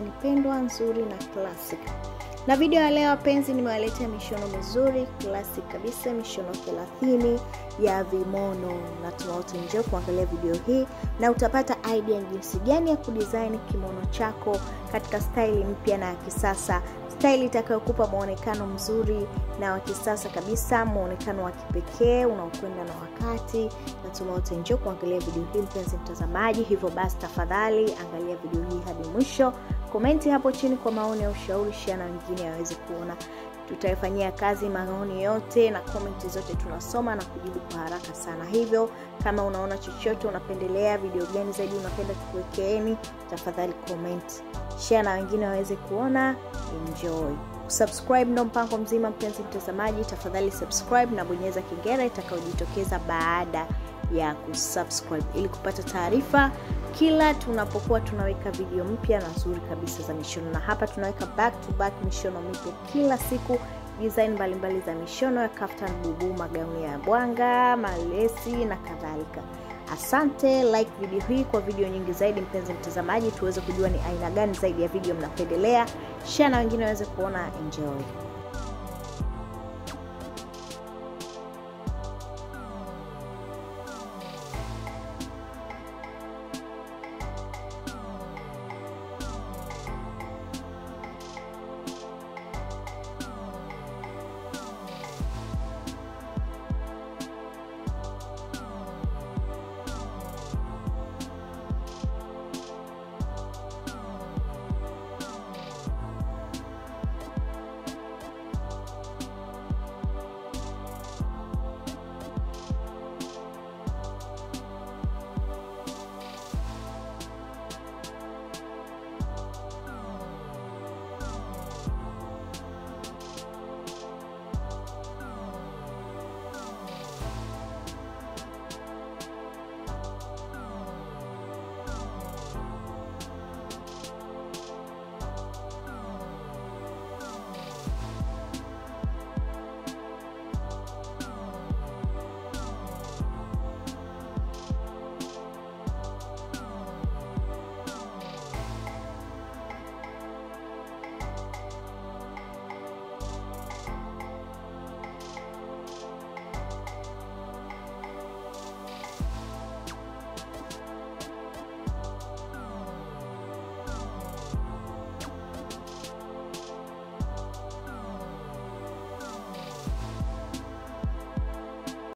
design pendwa nzuri na classic na video ya leo wapenzi nimewaletea mishono mizuri classic kabisa mishono 30 ya vimono na tunaote njoo kuangalia video hii na utapata idea jinsi gani ya kudesign kimono chako katika staili mpya na ya kisasa staili itakayokupa mwonekano mzuri na wa kisasa kabisa mwonekano wa kipekee unaokwenda na wakati na tunaote njoo kuangalia video hii mpenzi mtazamaji hivyo basi tafadhali angalia video hii hadi mwisho komenti hapo chini kwa maoni ya ushauri shia na wengine waweze kuona tutaifanyia kazi maoni yote na komenti zote tunasoma na kujibu kwa haraka sana hivyo kama unaona chochote unapendelea video gani zaidi unapenda tukuwekeeni tafadhali comment share na wengine waweze kuona enjoy subscribe ndo mpango mzima mpenzi mtazamaji tafadhali subscribe na bonyeza kengele itakayojitokeza baada ya kusubscribe ili kupata taarifa kila tunapokuwa tunaweka video mpya na nzuri kabisa za mishono na hapa tunaweka back to back mishono mipya kila siku design mbalimbali za mishono ya kaftan bubu magauni ya bwanga malesi na kadhalika asante like video hii kwa video nyingi zaidi mpenzi mtazamaji tuweze kujua ni aina gani zaidi ya video mnapendelea share na wengine waweze kuona enjoy